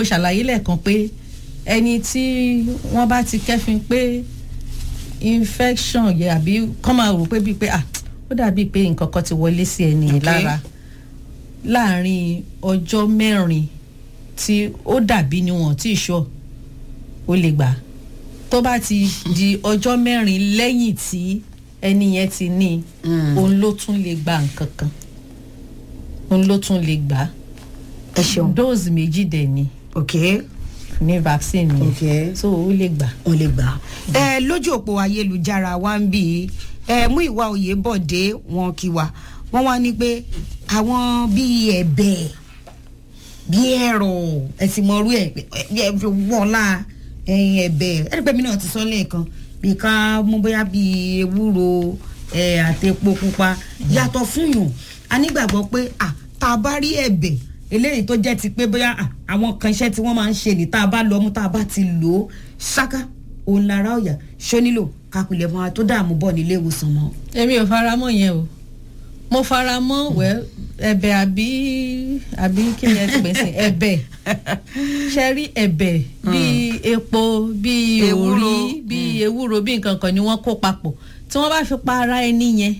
mo ṣàlàyé lẹ́ẹ̀kan pé ẹni tí wọ́n bá ti kẹ́fin pé infection yẹ àbí kọ́ máa rò pé bíi pé ah ó dàbíi pé nǹkan kan ti wọlé sí ẹni yìí Okay. lára láàárín ọjọ́ mẹ́rin tí ó dàbí ni wọ́n tí ì sọ ó lè gbà tó bá ti di ọjọ́ mẹ́rin lẹ́yìn tí ẹni yẹn ti ní Mm. òun ló tún lè gba nǹkan kan òun ló tún lè gbà ẹ ṣeun dose méjì dẹ̀ ni ok ní vaccine yẹn ok so ó lè gbà. o lè gbà. ẹ lójú òpó ayélujára wa ń bì í ẹ mú ìwà òye bọ̀dé wọn kí wa wọ́n wá ní pé àwọn bíi ẹ̀bẹ̀ bíi ẹ̀rọ ẹ̀sìn mọ̀rú ẹ̀ ẹ̀ fi wọ́ọ̀lá ẹ̀yìn ẹ̀bẹ̀ ẹ̀rí pé mi náà ti sọ lẹ́ẹ̀kan bí ká mú bóyá bíi ewúro ẹ̀ àti epo pupa yàtọ̀ fún yùn a nígbàgbọ́ pé à tá a bá rí ẹ̀bẹ̀ eléyìí tó jẹ́ ti pé bóyá à, àwọn kan iṣẹ́ tí wọ́n máa ń ṣe ní tá a bá lọ mú tá a bá ti lò ó ṣáká òun lára ọ̀yà ṣó nílò kápilẹ̀ mọ́ a tó dààmú bọ̀ nílé ìwòsàn mọ́. èmi ò fara mọ́ yẹn o mo fara mọ́ wẹ́ ẹ̀bẹ̀ àbí àbí kí ni ẹ ti pè sí ẹ̀bẹ̀ ṣe rí ẹ̀bẹ̀ bíi epo bíi Ewúro. òrí bíi ewúro bíi nǹkan kan ni wọ́n kó papọ̀ tí wọ́n bá fi pa ara ẹni yẹn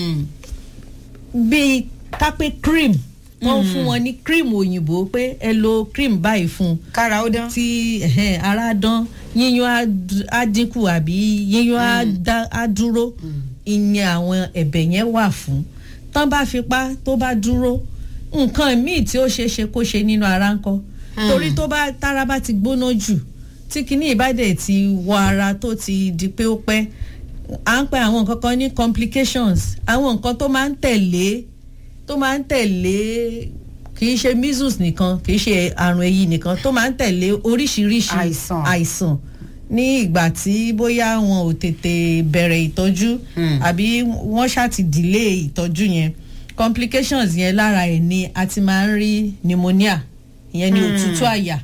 bíi kápẹ́ cream wọ́n fún wọn ní cream òyìnbó pé ẹ lo cream báyìí fún un kára ó dán. tí ẹ̀hẹ́n, ara dán yíyún á d- á dínkù àbí yíyún á dá- á dúró ìyẹn àwọn ẹ̀bẹ̀ yẹn wà fún tán bá fipá tó bá dúró nǹkan míì tí ó ṣeé ṣe kó ṣe nínú ara ńkọ́ torí tó bá tára bá ti gbóná jù tí kinní ìbádẹ́ ti wọ ara tó ti di pé ó pẹ́ à ń pè àwọn nǹkan kan ní complications àwọn nǹkan tó máa ń tẹ̀lé tó máa ń tẹ̀lé kì í ṣe measles nìkan kì í ṣe àrùn èyí nìkan tó máa ń tẹ̀lé oríṣiríṣi Àìsàn. àìsàn ní ìgbà tí bóyá wọn ò tètè bẹ̀rẹ̀ ìtọ́jú Hmm. àbí wọ́n ṣáà ti delay ìtọ́jú yẹn complications yẹn lára ẹ̀ ni a ti máa ń rí pneumonia ìyẹn ni Hmm. òtútù àyà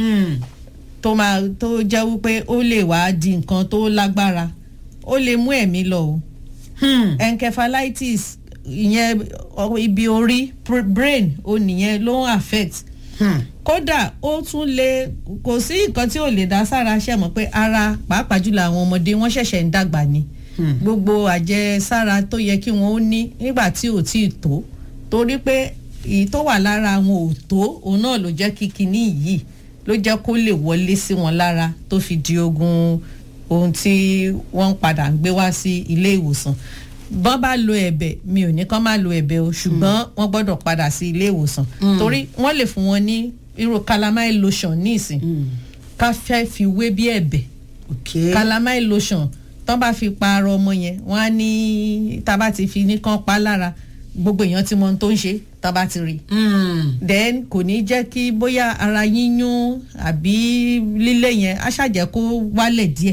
tó máa tó jẹ́ wípé ó lè wá di nǹkan tó lágbára ó lè mú ẹ̀mí lọ o encephalitis ìyẹn ọ- ibi orí pr- brain ó nìyẹn ló ń affect kódà ó tún lè kò sí nǹkan tí ò lè dá sára ṣe mọ̀ pé ara pàápàá jùlọ àwọn ọmọdé wọ́n ṣẹ̀ṣẹ̀ ń dàgbà ni gbogbo àjẹsára tó yẹ kí wọ́n ó ní nígbà tí ò tí ì tó torí pé èyí tó wà lára wọn ò tó òun náà ló jẹ́ kí kinní yìí ló jẹ́ kó lè wọlé sí wọn lára tó fi di ogun ohun tí wọ́n ń padà ń gbé wá sí ilé ìwòsàn bọ́n bá lo ẹ̀bẹ̀ mi ò ní kán má lo ẹ̀bẹ̀ o ṣùgbọ́n wọ́n gbọ́dọ̀ padà sí ilé ìwòsàn torí wọ́n lè fún wọn ní irú calamine lotion ní ìsìn ká fẹ́ fi wé bí ẹ̀bẹ̀ ok calamine lotion tán bá fi pa ara ọmọ yẹn wọ́n á ní tá a bá ti fi ní kán pa lára gbogbo èèyàn tí mo ń tó ń ṣe tá a bá ti rí then kò ní jẹ́ kí bóyá ara yíyún àbí lílé yẹn á ṣàjẹ́ kó wálẹ̀ díẹ̀.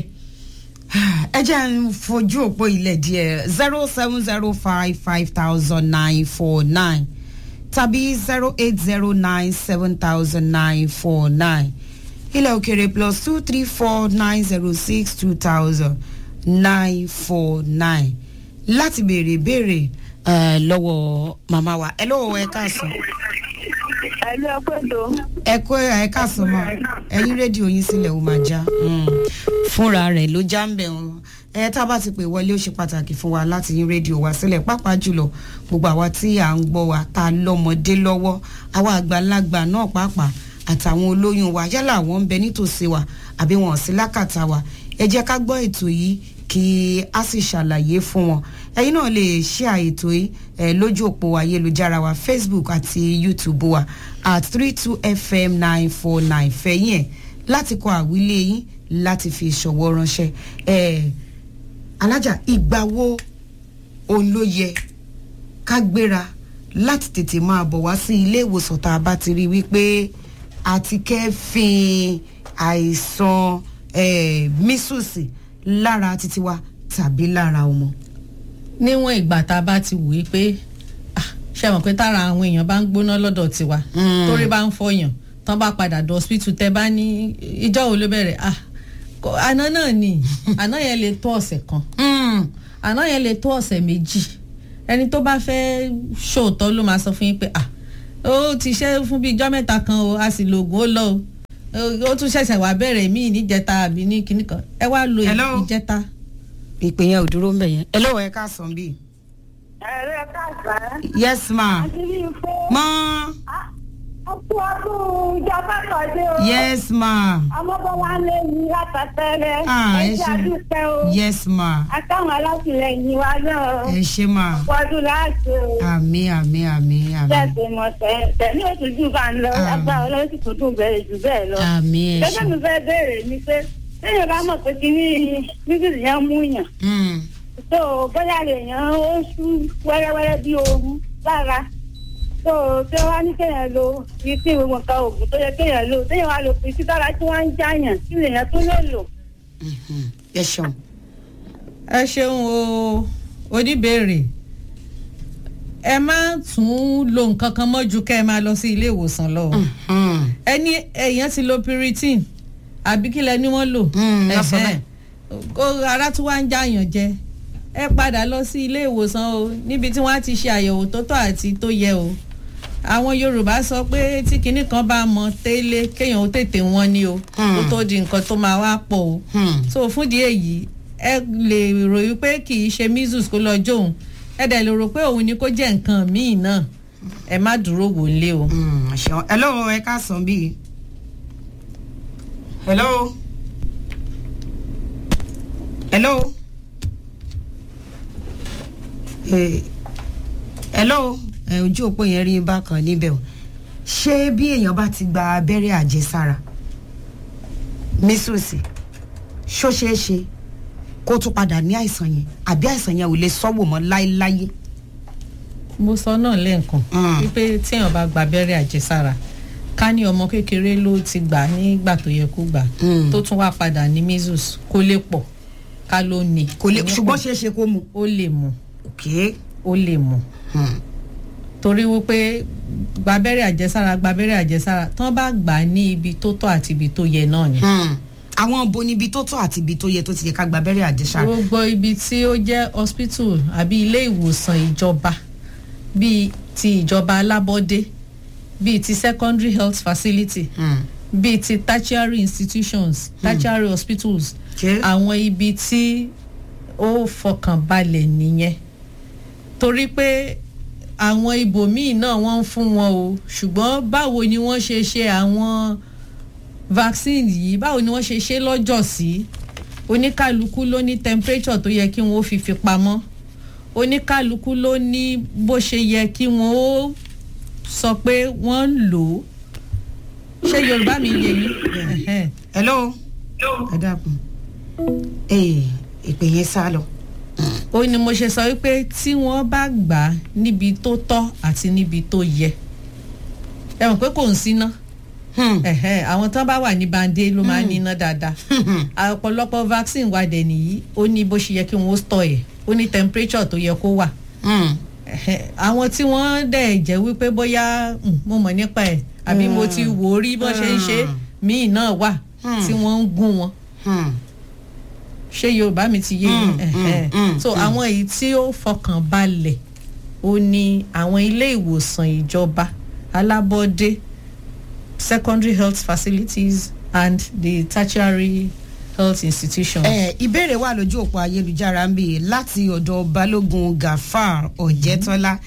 ẹ jẹ́ ń fojú òpó ilẹ̀ díẹ̀ zero seven zero five five thousand nine four nine tàbí zero eight zero nine seven thousand nine four nine ilẹ̀ òkèrè plus two three four nine zero six two thousand nine four nine láti béèrè béèrè eh, lọ́wọ́ màmá wa ẹ lọ́wọ́ ẹ káàsán ẹlú ẹgbẹ́dọ̀ ẹ kó ẹ káàsán mọ ẹyin rédíò yín sílẹ̀ ó máa já fúnra rẹ̀ ló já ń bẹ̀ wọn ẹ tá a bá ti pè wọlé ó ṣe pàtàkì fún wa láti yín rédíò wa sílẹ̀ pàápàá jùlọ gbogbo àwa tí à ń gbọ́ wa tá a lọ́mọdé lọ́wọ́ àwa àgbàlagbà náà pàápàá àtàwọn olóyún wa yálà àwọn ń bẹ nítòsí wa àbí wọn ò sí lákàtà wa ẹ jẹ́ ká gbọ́ ètò yìí kí a sì ṣàlàyé fún wọn ẹ̀yin náà lè ṣe àètò yìí ẹ lójú òpó ayélujára wa facebook àti youtube wa at three two fm nine four nine fẹ̀yìn ẹ̀ láti kọ àwílé yín láti fi ìṣọ̀wọ́ ránṣẹ́ ẹ̀ alájà ìgbà wo òun ló yẹ ká gbéra láti tètè máa bọ̀ wá sí ilé ìwòsàn tá a bá ti rí i wípé àti kẹ́fìn àìsàn eh, mísùsì lára títí wa tàbí lára ọmọ. níwọ̀n ìgbà tá a bá ti wò ó pé ah, ṣe mọ̀ pé tára àwọn èèyàn bá ń gbóná lọ́dọ̀ tiwa Mm. torí bá ń fọyàn tán bá padà dọ̀ hospital tẹ́ bá ní ìjọ́ wo ló bẹ̀rẹ̀ ah kò- àná náà ni àná yẹn lè tó ọ̀sẹ̀ kan Mm. àná yẹn lè tó ọ̀sẹ̀ méjì ẹni tó bá fẹ́ ṣòótọ́ ló máa sọ fún yín pé ah ó ti ṣe fún bíi ijọ́ mẹ́ta kan o a sì lo oògùn ó lọ o ó tún ṣẹ̀ṣẹ̀ wá bẹ̀rẹ̀ míì níjẹta àbí ní kinní kan ẹ wá lo Hello? ìjẹta. ìpè yẹn ò dúró ń bẹ̀ yẹn ẹ lọ́wọ́ ẹ ká sàn bí. ẹ̀rẹ́ káàsán. yes ma àti bí fún. ma ọkú ọdún ìjọba kọ̀dé o. yes ma ọmọbọ wa lé mi látàtẹ́rẹ́. Ah, ẹ ẹ ṣe ṣé. àdúpẹ́ o. yes ma àtàwọn alátìlẹyìn wa náà. ẹ ṣe ma ọdún láti o. àmì àmì àmì àmì tẹ̀sí mọ̀ tẹ̀ ní oṣù jù bá ń lọ Ah. agbára ọlọ́run sì tún dùn bẹ̀rẹ̀ jù bẹ́ẹ̀ lọ. àmì ẹ gẹ́gẹ́ mi ṣe. fẹ́ béèrè ni pé téèyàn bá mọ̀ pé kí ní bíbélì yẹn mú yàn Mm, tó bóyá lè yàn ó sú wẹ́rẹ́wẹ́rẹ́ bí ooru lára tó tí wọ́n á ní kéèyàn lo fi sí gbogbo nǹkan oògùn tó yẹ kéèyàn lò téèyàn wá lò fi sí dára tí wọ́n ń jáyàn kí lèèyàn tún lè lò. mhm. ẹ ṣeun. ẹ ṣeun o oníbèrè ẹ má tún lo nǹkan kan mọ́ ju kẹ́ ẹ máa lọ sí ilé ìwòsàn lọ. Mm, ẹni èèyàn ti lo piritin àbí kílẹ̀ ni wọ́n lò. Mm, wọ́n sọ Ẹ̀hẹ́n. kó ara tún wá ń jáyàn jẹ ẹ padà lọ sí ilé ìwòsàn o níbi tí wọ́n á ti ṣe àyẹ̀wò tó tọ́ àti tó yẹ o àwọn yorùbá sọ pé tí kinní kan bá mọ tẹ́lẹ̀ kéèyàn ó tètè wọ́n ní o kó tó di nǹkan tó máa wá pọ̀ o mm. so fúndìí èyí ẹ lè ròyìn pé kì í ṣe measles kó lọ jóun ẹ dẹ̀ lè rò pé òun ni kó jẹ́ nǹkan míì náà ẹ má dúró wò lé o. Mm, ṣeun hello ẹ ká sàn bí. hello. hello. Eh, hello ẹ ojú òpó yẹn rí bákan níbẹ̀ o ṣé bí èèyàn bá ti gba abẹ́rẹ́ àjẹsára mísùsì ṣó ṣeé ṣe kó tún padà ní àìsàn yẹn àbí àìsàn yẹn ò lè sọ́wọ́ mọ́ láéláé. mo sọ náà lẹ́ẹ̀kan Mm. wípé téèyàn bá gba abẹ́rẹ́ àjẹsára ká ní ọmọ kékeré ló ti gbà nígbà tó yẹ kó gbà Mm. tó tún wá padà ní measles kó lè pọ̀ ká ló ní. kò lè ní ṣùgbọ́n pọ̀. ṣeé ṣe kó mu. ó lè mú okay. ó lè mú Hmm. torí wípé gba abẹ́rẹ́ àjẹsára gba abẹ́rẹ́ àjẹsára tán bá gbà á ní ibi tó tọ́ àti ibi tó yẹ náà ni. Hmm. àwọn bo níbi tó tọ́ àti ibi tó yẹ tó ti yẹ ká gba abẹ́rẹ́ àjẹsára. gbogbo ibi tí ó jẹ́ hospital àbí ilé ìwòsàn ìjọba bíi ti ìjọba alábọ́dé bíi ti secondary health facility Hmm. bíi ti tertiary institutions tertiary hospitals Okay. àwọn ibi tí ó fọkàn balẹ̀ nìyẹn torí pé àwọn ibòmíì náà wọ́n ń fún wọn o ṣùgbọ́n báwo ni wọ́n ṣe ṣe àwọn vaccine yìí báwo ni wọ́n ṣe ṣe lọ́jọ́ sí oníkálukú ló ní temperature tó yẹ kí wọ́n ó fi fi pamọ́ oníkálukú ló ní bó ṣe yẹ kí wọ́n ó sọ pé wọ́n ń lò ó ṣé yorùbá mi yé yín Ẹ̀hẹ́n. hello. ẹ dákun. ee ìpè yẹn sá lọ. ó ní mo ṣe sọ wípé tí wọ́n bá gbà á níbi tó tọ́ àti níbi tó yẹ ẹ mọ̀ pé kò ń síná Hmm. ẹ̀hẹ́n, àwọn tán bá wà ní bande ló máa ń níná dáadáa ọ̀pọ̀lọpọ̀ vaccine wa dẹ̀ nìyí ó ní bó ṣe yẹ kí wọ́n store ẹ̀ ó ní temperature tó yẹ kó wà Hmm. ẹ̀hẹ́n, àwọn tí wọ́n dẹ̀ jẹ́ wípé bóyá mm, mo mọ̀ nípa ẹ̀ àbí mo ti wò ó rí bó ṣe ń ṣe míì náà wà Hmm. tí wọ́n ń gún wọn Hmm. ṣé yorùbá mi ti yé yín Mm, Ẹ̀hẹ́n. mm, mm, so mm. àwọn èyí tí ó fọkàn balẹ̀ ó ní àwọn ilé ìwòsàn ìjọba alábọ́dé secondary health facilities and the tertiary health institutions. ẹ ìbéèrè wà lójú òpó ayélujára ń bì láti ọ̀dọ̀ balógun gafar ọ̀jẹ̀tọ́lá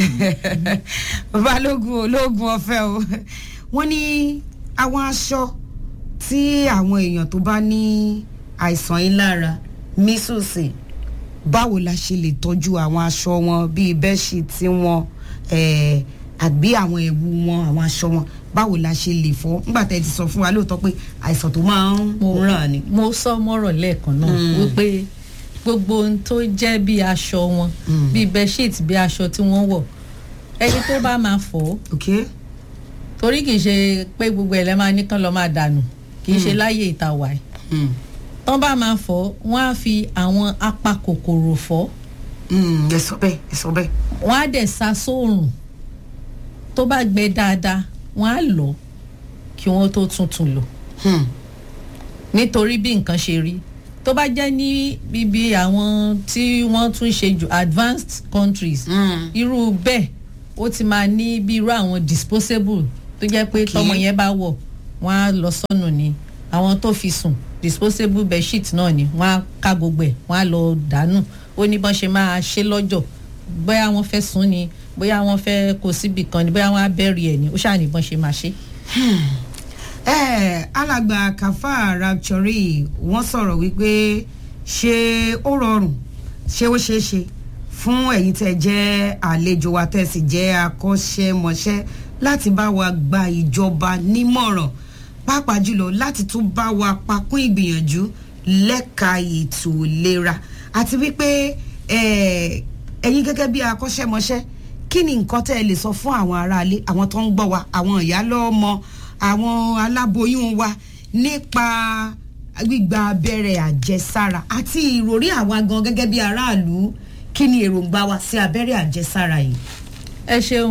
balógun ológun ọ̀fẹ́ o wọ́n ní àwọn aṣọ tí àwọn èèyàn tó bá ní àìsàn yìí lára mísùsì báwo la ṣe lè tọ́jú àwọn aṣọ wọn bíi bẹ́ẹ̀ṣíìtì wọn eh, àbí àwọn ẹ̀wù wọn àwọn aṣọ wọn báwo la ṣe lè fọ́ nígbà tẹ́ ẹ ti sọ fún wa lóòótọ́ pé àìsàn tó máa ń mo ràn ni. mo sọ mọ́rọ̀ lẹ́ẹ̀kan náà Mm. wípé gbogbo ohun tó jẹ́ bí aṣọ wọn Mm. bí bedsheet bí aṣọ tí wọ́n wọ̀ ẹni tó bá máa fọ̀ ọ́ okay. torí kì í ṣe pé gbogbo ẹ̀ lẹ́ máa ní kán lọ́ máa dànù kì í ṣe láyé ìta wà ẹ̀ Mm. tán bá máa fọ̀ wọ́n á fi àwọn apakòkòrò fọ̀ Mm, ẹ sọ bẹ́ẹ̀ ẹ sọ bẹ́ẹ̀. wọ́n á dẹ̀ sa sóòrùn tó bá gbẹ dáadáa wọ́n á lọ kí wọ́n tó tuntun lò Hmm. nítorí bí nǹkan ṣe rí tó bá jẹ́ ní bíbí àwọn tí wọ́n tún ṣe jù advanced countries Mm. irú bẹ́ẹ̀ ó ti máa ní bí irú àwọn disposable tó jẹ́ pé Okay. tọmọ yẹn bá wọ̀ wọ́n á lọ sọ́nù ni àwọn tó fi sùn disposable bedsheet náà ni wọ́n á ká gbogbo ẹ̀ wọ́n á lọ dànù ó ní bọ́n ṣe máa ṣe lọ́jọ́ bóyá wọ́n fẹ́ sùn ni bóyá wọ́n fẹ́ kó síbì kan ni bóyá wọ́n á bẹ́rì ẹ̀ ni ó ṣáà ní bọ́n ṣe máa ṣe. ẹ alàgbà Kàfá Rapture wọ́n sọ̀rọ̀ wípé ṣé ó rọrùn ṣé ó ṣeé ṣe fún ẹ̀yin tẹ́ jẹ́ àlejò wa tẹ́ sì jẹ́ akọ́ṣẹ́mọṣẹ́ láti bá wa gba ìjọba nímọ̀ràn pàápàá jùlọ láti tún bá wa pakún ìgbìyànjú lẹ́ka ètò ìlera àti wípé ẹ̀yin gẹ́gẹ́ bí akọ́ṣẹ́mọṣẹ́ kí ni nǹkan tẹ́ ẹ lè sọ fún àwọn aráalé àwọn tó ń gbọ́ wa àwọn ìyálọ́mọ àwọn aláboyún wa nípa gbígba abẹ́rẹ́ àjẹsára àti ìròrí àwa gan gẹ́gẹ́ bí aráàlú kí ni èròǹgbà wa sí abẹ́rẹ́ àjẹsára yìí. ẹ ṣeun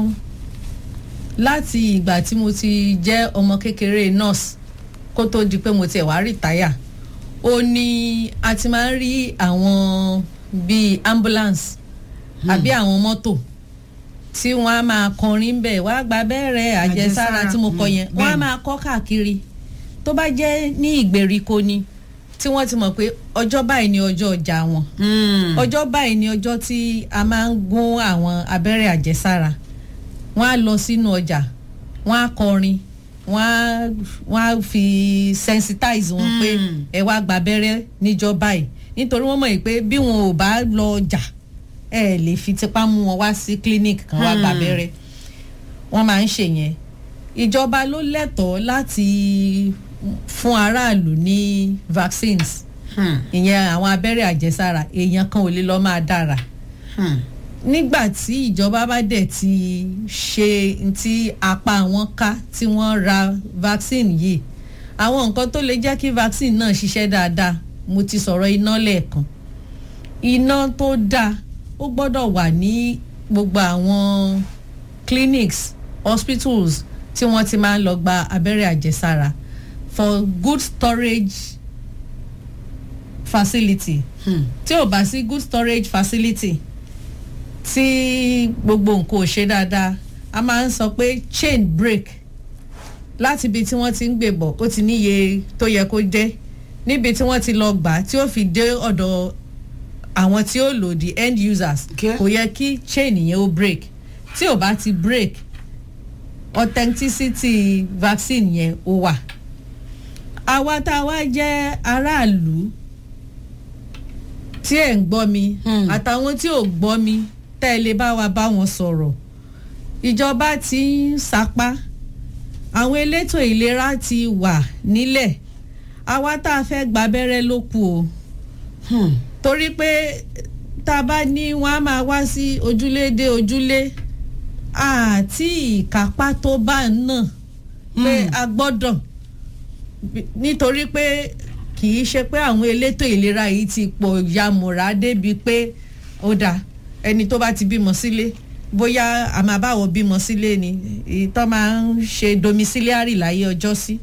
láti ìgbà tí mo ti jẹ́ ọmọ kékeré nurse kó tó di pé mo tiẹ̀ wá rìtáyà ó ní a ti máa ń rí àwọn bíi ambulance àbí àwọn mọ́tò tí wọ́n á máa kọrin bẹ́ẹ̀ wá gba abẹ́rẹ́ àjẹsára tí mo kọ yẹn wọ́n á máa kọ́ káàkiri tó bá jẹ́ ní ìgbèríko ni tí wọ́n ti mọ̀ pé ọjọ́ báyìí ni ọjọ́ ọjà wọn ọjọ́ báyìí ni ọjọ́ tí a máa ń gún àwọn abẹ́rẹ́ àjẹsára wọ́n á lọ sínú ọjà wọ́n á kọrin wọ́n á wọ́n á fi sensitize wọn pé ẹ wá gba abẹ́rẹ́ níjọ́ báyìí nítorí wọ́n mọ̀ pé bí wọn ò bá lọ ọjà ẹ lè fi tipá mú wọn wá sí clinic kan wá gba abẹ́rẹ́ wọ́n máa ń ṣe yẹn ìjọba ló lẹ́tọ̀ọ́ láti fún aráàlú ní vaccines ìyẹn àwọn abẹ́rẹ́ àjẹsára èèyàn kan ò lè lọ́ọ́ máa dára nígbà tí ìjọba bá dẹ̀ ti ṣe ti apá wọn ká tí wọ́n ra vaccine yìí àwọn nǹkan tó lè jẹ́ kí vaccine náà ṣiṣẹ́ dáadáa mo ti sọ̀rọ̀ iná lẹ́ẹ̀kan iná tó dáa ó gbọ́dọ̀ wà ní gbogbo àwọn clinics hospitals tí wọ́n ti máa ń lọ gba abẹ́rẹ́ àjẹsára for good storage facility tí ò bá sí good storage facility tí gbogbo nǹkan ò ṣe dáadáa a máa ń sọ pé chain break láti ibi tí wọ́n ti ń gbé bọ̀ ó ti níye tó yẹ kó jẹ́ níbi tí wọ́n ti lọ gbà tí ó fi dé ọ̀dọ̀ àwọn tí ó lò the end users kò yẹ kí chain yẹn ó break tí ò bá ti break authenticity vaccine yẹn ó wà àwa tá a wá jẹ́ aráàlú tí ẹ̀ ń gbọ́ mi àtàwọn tí ò gbọ́ mi tẹ́ ẹ lè bá wa bá wọn sọ̀rọ̀ ìjọba ti ń sapá àwọn elétò ìlera ti wà nílẹ̀ àwa tá a fẹ́ gba abẹ́rẹ́ ló kù o torí pé tá a bá ní wọn á máa wá sí ojúlé dé ojúlé àti ìkápá tó bá náà pé a gbọ́dọ̀ nítorí pé kì í ṣe pé àwọn elétò ìlera yìí ti pọ̀ yamùrá débi pé ó dáa ẹni tó bá ti bímọ sílé bóyá a máa báwọ̀ bímọ sílé ni ìtọ́ máa ń ṣe domiciliary láyé ọjọ́ sí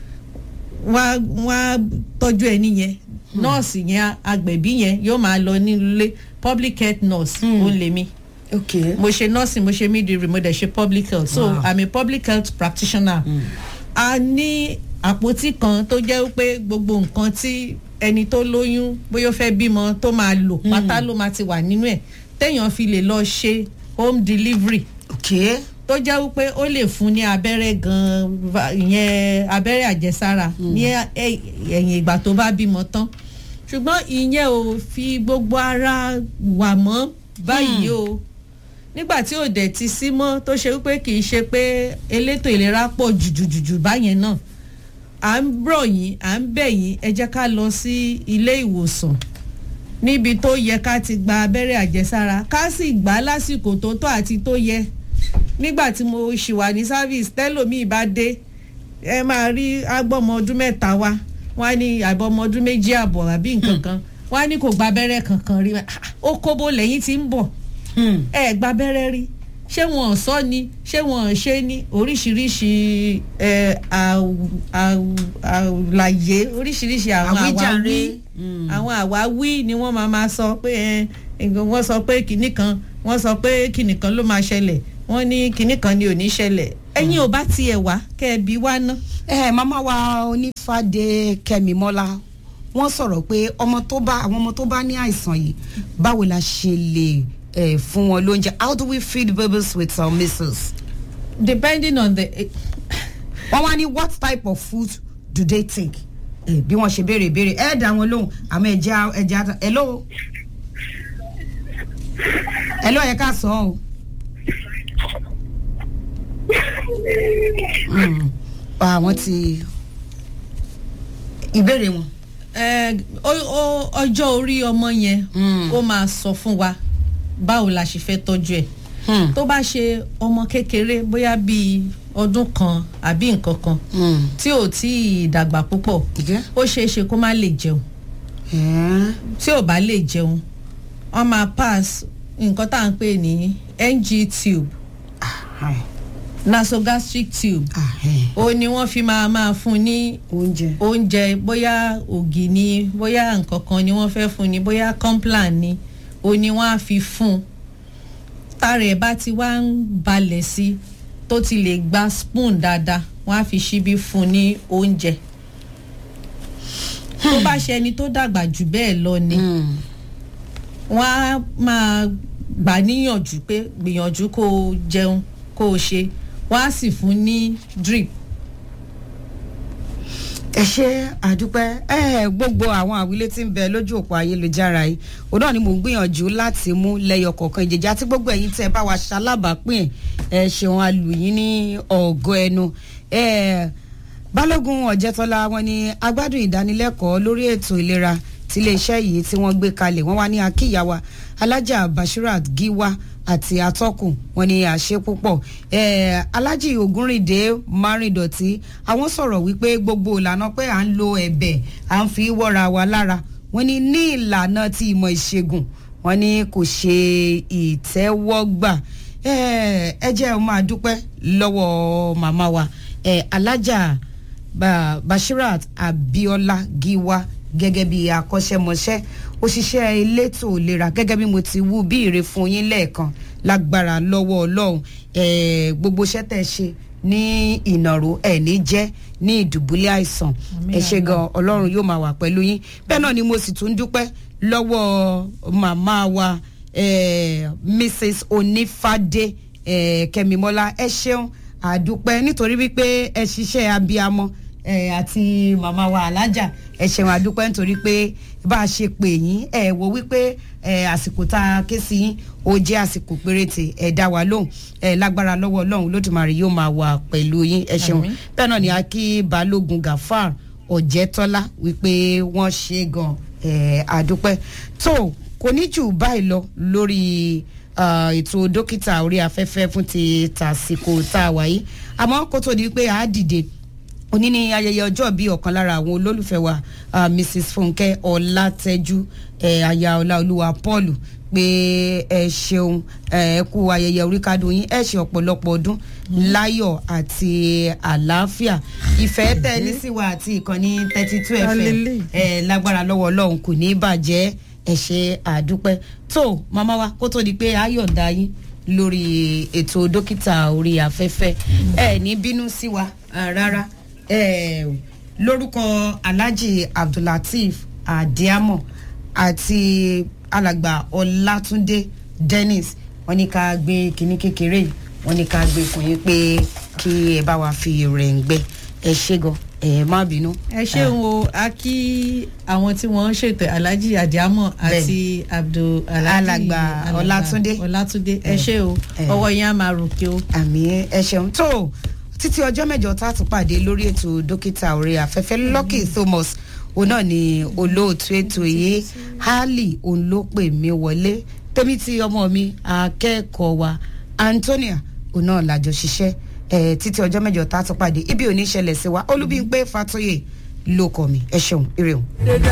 wọ́n á tọ́jú ẹni yẹn nọ́ọ̀sì yẹn agbẹ̀bí yẹn yóò máa lọ nílé public health nurse ó lè mi okay mo ṣe nursing mo ṣe midwifery mo dẹ̀ ṣe public health so Wow. i'm a public health practitioner a ní àpótí kan tó jẹ́ pé gbogbo nǹkan tí ẹni tó lóyún bóyá ó fẹ́ bímọ tó máa lò pátá ló máa ti wà nínú ẹ̀ téèyàn fi lè lọ ṣe home delivery okay tó jẹ́ wípé ó lè fún ní abẹ́rẹ́ gan-an va- ìyẹn abẹ́rẹ́ àjẹsára ní ẹ- ẹ̀yìn ìgbà tó bá bímọ tán ṣùgbọ́n ìyẹn ò fi gbogbo ara wà mọ́ báyìí o nígbà tí ò dẹ̀ ti sí mọ́ tó ṣe wípé kì í ṣe pé elétò ìlera pọ̀ jùjùjùjù báyẹn náà à ń rọ̀ yín à ń bẹ̀ yín ẹ jẹ́ ká lọ sí ilé ìwòsàn níbi tó yẹ ká ti gba abẹ́rẹ́ àjẹsára ká sì gbà á lásìkò tó tọ́ àti tó yẹ nígbà tí mo ṣì wà ní service tẹ́lòmíì bá dé ẹ máa rí agbọ́mọ ọdún mẹ́ta wá wọ́n á ní àbọ̀mọ ọdún méjì àbọ̀ àbí nǹkan kan wọ́n á ní kò gba abẹ́rẹ́ kankan rí Ah, ó kóbó lẹ́yìn tí ń bọ̀ ẹ gba abẹ́rẹ́ rí ṣé wọn ò sọ ni ṣé wọn ò ṣe ní oríṣiríṣi ẹ, àw- àw- àlàyé oríṣiríṣi àwọn Àwíjàre. àwáwí àwọn àwáwí ni wọ́n máa máa sọ pé ẹ, nǹkan- wọ́n sọ pé kinní kan wọ́n sọ pé kinní kan ló máa ṣẹlẹ̀ wọ́n ní kinní kan ni ò ní ṣẹlẹ̀ ẹ̀yin ò bá tiẹ̀ wá kẹ́ ẹ bí wá ná. ẹ màmá wa onífàdé kẹmímọ́lá wọ́n sọ̀rọ̀ pé ọmọ tó bá àwọn ọmọ tó bá ní àìsàn yìí báwo la ṣe lè eh, fún wọn lóúnjẹ how do we feed babies with some measles. depending on the wọ́n wá ní what type of food do they take. Eh, bí wọ́n ṣe béèrè béèrè ẹ̀ dá wọn lóhùn àmọ́ ẹ̀jẹ̀ ẹ̀jẹ̀ ata hello. hello ẹ̀ ká sọ ọ́ o. Mm. àwọn ti ìbéèrè wọn. Eh, ó- ó- ọjọ́ orí ọmọ yẹn Mm. ó máa sọ fún wa báwo la ṣe fẹ́ tọ́jú ẹ̀ Hmm. tó bá ṣe ọmọ kékeré bóyá bíi ọdún kan àbí nǹkan kan Hmm. tí ò tí ì dàgbà púpọ̀ Ìjẹ́? ó ṣeé ṣe kó má lè jẹun Eh. tí ò bá lè jẹun wọ́n máa pass nǹkan tá à ń pè ní ng tube Hi. nasogastric tube Ah, eh. ó ní wọ́n fi máa máa fún ní oúnjẹ. oúnjẹ bóyá ògì ni bóyá nǹkan kan ni wọ́n fẹ́ fún ni bóyá complan ni ó ní wọ́n á fi fún un tára ẹ̀ bá ti wá ń balẹ̀ sí tó ti lè gba spoon dáadáa wọ́n á fi ṣíbí fún un ní oúnjẹ tó bá ṣe ẹni tó dàgbà jù bẹ́ẹ̀ lọ ni Hmm. wọ́n á máa gbà níyànjú pé gbìyànjú kó o jẹun kó o ṣe wọ́n á sì fún ní drip ẹ ṣe àdúpẹ́ ẹ gbogbo àwọn àwílé tí ń bẹ lójú òpó ayélujára yìí òun náà ni mò ń gbìyànjú láti mú lẹ́yọ kọ̀ọ̀kan ìjẹjà tí gbogbo ẹ̀yin tẹ́ ẹ bá wa ṣalábàápín ẹ ṣeun alùyìn ní ọ̀gọ́ ẹnu ẹ balógun ọ̀jẹ̀tọ́lá wọn ni agbádùn ìdánilẹ́kọ̀ọ́ lórí ètò ìlera tí iléeṣẹ́ yìí tí wọ́n gbé kalẹ̀ wọ́n wá ní akíyàwá alájà bashirat giwa àti atọ́kùn wọn ni àṣẹ púpọ̀ eh, alájì ògúnrìndé márìndọ̀tí àwọn sọ̀rọ̀ wípé gbogbo ìlànà pé à ń lo ẹ̀bẹ̀ à ń fi wọ́ra wa lára wọn ni ní ìlànà ti ìmọ̀ ìṣègùn wọn ni kò ṣe ìtẹ́wọ́gbà Eh, ẹ jẹ́ ọ máa dúpẹ́ lọ́wọ́ màmá wa eh, alájà Ba- bashirat abiola giwa gẹ́gẹ́ bí akọ́ṣẹ́mọṣẹ́ òṣìṣẹ́ elétò ìlera gẹ́gẹ́ bí mo ti wú bí ìre fún yín lẹ́ẹ̀kan lágbára lọ́wọ́ ọlọ́run eh, gbogbo iṣẹ́ tẹ̀ ṣe ní ìnàró ẹ̀ ní jẹ́ ní ìdùbúlẹ̀ àìsàn Àmín ẹ ṣe Allah. gan ọlọ́run yóò máa wà pẹ̀lú yín bẹ́ẹ̀ náà ni mo sì tún dúpẹ́ lọ́wọ́ màmá wa eh, mrs onífàdé eh, kẹ́mímọ́lá ẹ ṣeun àdúpẹ́ nítorí wípé ẹ ṣiṣẹ́ abiyamọ eh, àti màmá wa alájà ẹ ṣeun àdúpẹ́ nítorí pé bá a ṣe pè yín ẹ wo wípé eh, àsìkò tá a ké sí yín ó jẹ́ àsìkò péréte ẹ dá wa lóhùn ẹ lágbára lọ́wọ́ ọlọ́run lódùmarè yóò máa wà pẹ̀lú yín ẹ ṣeun Àmín. bẹ́ẹ̀ náà ni a kí balógun gafar ọ̀jẹ̀tọ́lá wípé wọ́n ṣe gan eh, àdúpẹ́ tó kò ní jù báyìí lọ lórí ah, ètò dókítà orí afẹ́fẹ́ fún ti tàsìkò tá a wà yìí àmọ́ kó tó di pé a dìde òní ni ayẹyẹ ọjọ́ bíi ọ̀kan lára àwọn olólùfẹ́ wa ah, mrs funke ọlátẹ́jú eh, aya ọláolúwa paul pé ẹ ṣeun ẹ kú ayẹyẹ oríkádùn yín ẹ ṣe ọ̀pọ̀lọpọ̀ ọdún láyọ̀ àti àlàáfíà ìfẹ́ tẹ́ ẹ ní sí wa àti ìkànnì thirty two fm Hallelujah. ẹ lágbára lọ́wọ́ ọlọ́run kò ní í bàjẹ́ ẹ ṣe àdúpẹ́ tó màmá wa kó tó di pé ayọ̀ǹda yín lórí ètò dókítà orí afẹ́fẹ́ ẹ ní bínú sí wa ah, rárá ẹ lórúkọ alhaji abdullateef adiamo àti alàgbà ọlátúndé dennis wọn ní ká gbé kinní kékeré yìí wọn ní ká gbé fún yín pé kí ẹ bá wa fi rẹ̀ ń gbẹ ẹ ṣé gan ẹ má bínú. ẹ ṣeun o a kí àwọn tí wọ́n ń ṣètò alhaji adiamọ àti abdul alhaji Alàgbà Ọlátúndé. ọlátúndé ẹ ṣe o Eh. ọwọ́ yẹn á máa ròkè o. àmì ẹ ṣeun tó títí ọjọ́ mẹ́jọ tá a tún pàdé lórí ètò dókítà orí afẹ́fẹ́ lucky thomas òun náà ni olóòtú ètò yìí hali òun ló pè mí wọlé tèmi tí ọmọ mi akẹ́kọ̀ọ́ wa antonia òun náà làjọ ṣiṣẹ́ ẹ̀ títí ọjọ́ mẹ́jọ tá a tún pàdé ibi ò ní ṣẹlẹ̀ sí wa olúbíńpé fatoyè ló kọ́ mi ẹ ṣeun ire o.